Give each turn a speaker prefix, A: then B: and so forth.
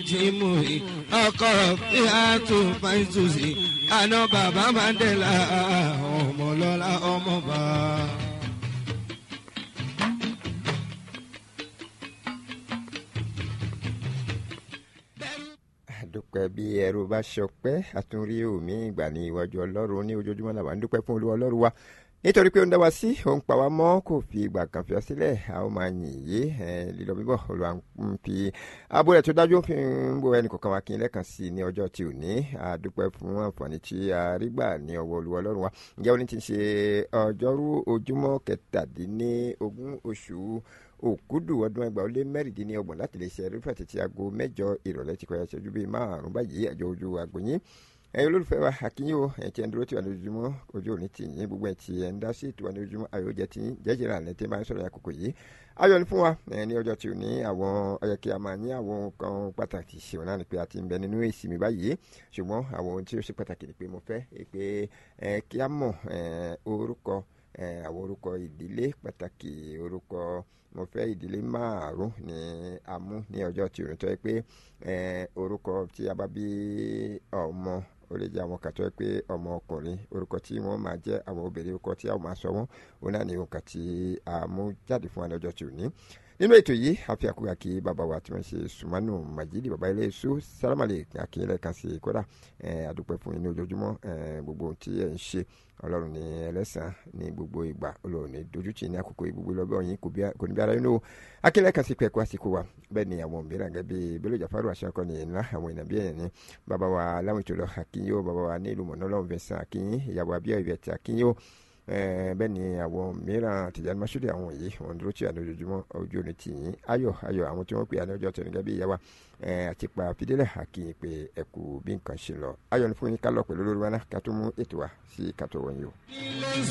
A: jímù yìí ọkọ ìhàtò fàìtùsì àná bàbá mandela ọmọlọ́lá ọmọba.
B: dúpẹ́ bí ẹrú bá ṣọpẹ́ àtúnrí omi ìgbà ní iwájú ọlọ́run ní ojoojúmọ́ làwọn ń dúpẹ́ fún olúwa ọlọ́run wa nítorí pé ó ń dá wa sí òun pa wá mọ́ kò fi ìgbà kan fi ọ sílẹ̀ a ó máa yìn yé lílọ bíbọ̀ olúwa ń fi abo rẹ̀ tó dájú fi ń bo ẹnì kọ̀ọ̀kan wa kí n lẹ́ẹ̀kan sí i ní ọjọ́ tí ò ní a dúpẹ́ fún àǹfààní tí a rí gbà ní ọwọ́ olúwa ọlọ́run wa ǹjẹ́ ó ní ti ṣe ọjọ́rú ojúmọ́ kẹtàdínlógún oṣù òkúdù ọdún ẹgbàá ó lé mẹ́rìndínlọ́gbọ̀n láti lè ṣe rúfẹ́ títí aago mẹ́jọ ìrọ̀lẹ́ ti kọjá ṣẹ́jú bíi márùn-ún báyìí àjọ ojú àgbòyìn ẹ̀yin olólùfẹ́ wa àkínyìn o ẹ̀ tí ẹ̀ ń dúró tí wà ní ojúmọ́ ojú òní tì yín gbogbo ẹ̀ tí ẹ̀ ń dá sí ìtura ní ojúmọ́ ayọ̀ jẹ́ tí jẹ́jẹ̀rẹ̀ àlẹ́ tí máa ń sọ̀rọ̀ àkókò yìí ayọ̀ ni fún wa ẹ̀ ní ọjọ́ tí ò ní àwọn ọyẹ kí a máa ní àwọn nǹkan pàtàkì ṣe wọn náà ni pé a ti ń bẹ nínú èsì mi báyìí ṣùgbọ́n àwọn ohun tí ó ṣe pàtàkì ni pé mo fẹ́ pé kí a mọ̀ orúkọ àwọn orúkọ ìdílé pàtàkì orúkọ mo fẹ́ ìdílé márùn ní amú ní ọjọ́ tí òun tọ́ ẹ pé orúkọ tí a bá bí ọmọ ó lè jẹ́ àwọn kàtọ́ ẹ pé ọmọ ọkùnrin orúkọ tí wọ́n máa jẹ́ àwọn obìnrin orúkọ tí a máa sọ wọ́n òun náà ní òǹkà tí a mú jáde fún wa lọ́jọ́ tí ò ní nínú ètò yìí àfi àkúrà kí bàbá wa tí wọ́n ṣe sùmánù màjídì bàbá ilé èso sálámàlè àkínyẹlẹ kan sí kódà àdúpẹ́ fún yín ní ojoojúmọ́ gbogbo ohun tí ẹ̀ ń ṣe ọlọ́run ní ẹlẹ́sàn ní gbogbo ìgbà ọlọ́run ní dojútì ní àkókò gbogbo lọ́bẹ̀ ọ̀yìn kò ní bí ara inú akínyẹlẹ kan sí pẹ̀kú àsìkò wa bẹ́ẹ̀ ni àwọn mìíràn gẹ́gẹ́ bí bello jafaru aṣọ́kọ́ ní ńlá àwọn ìnàbí ẹ̀yẹ ní bàbá wa láwọn ìtòlọ akínyó bàbá wa ní ìlú mọ̀nà ọlọ́run fẹ̀sán akínyín ìyàwó abíyá ìbẹ̀tẹ̀ akínyó bẹ́ẹ̀ ni àwọn mìíràn tìjànì masudi àwọn yìí wọn dúró tí a ní ojoojúmọ́ ojú òní tì yín ayọ̀ ayọ̀ àwọn tí wọ́n pè á ní ọjọ́ tó ní gẹ́gẹ́ bí ìyá wa àti pa fìdílẹ̀ àkìyìn pé ẹ kú bí nǹkan ṣe lọ ayọ̀ ní fún yín ká lọ pẹ̀lú olórí wa náà ká tó mú ètò wa sí ká tó wọ̀nyí o.